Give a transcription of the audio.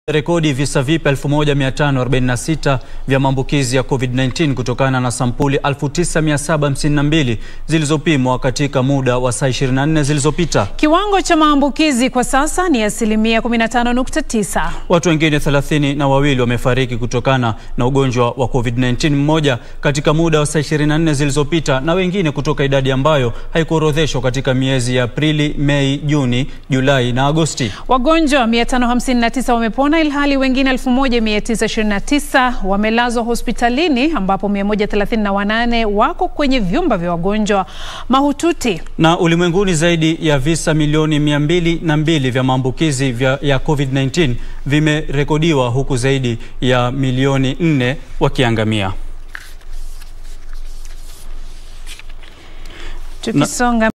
rekodi visa vipya 1546 vya maambukizi ya COVID-19 kutokana na sampuli 9752 zilizopimwa katika muda wa saa 24 zilizopita. Kiwango cha maambukizi kwa sasa ni asilimia 15.9. Watu wengine thelathini na wawili wamefariki kutokana na ugonjwa wa COVID-19, mmoja katika muda wa saa 24 zilizopita na wengine kutoka idadi ambayo haikuorodheshwa katika miezi ya Aprili, Mei, Juni, Julai na Agosti. Wagonjwa 559 wamepona ilhali wengine 1929 wamelazwa hospitalini ambapo 138 wako kwenye vyumba vya wagonjwa mahututi. Na ulimwenguni zaidi ya visa milioni mia mbili na mbili vya maambukizi vya- ya COVID-19 vimerekodiwa huku zaidi ya milioni nne wakiangamia. Tukisonga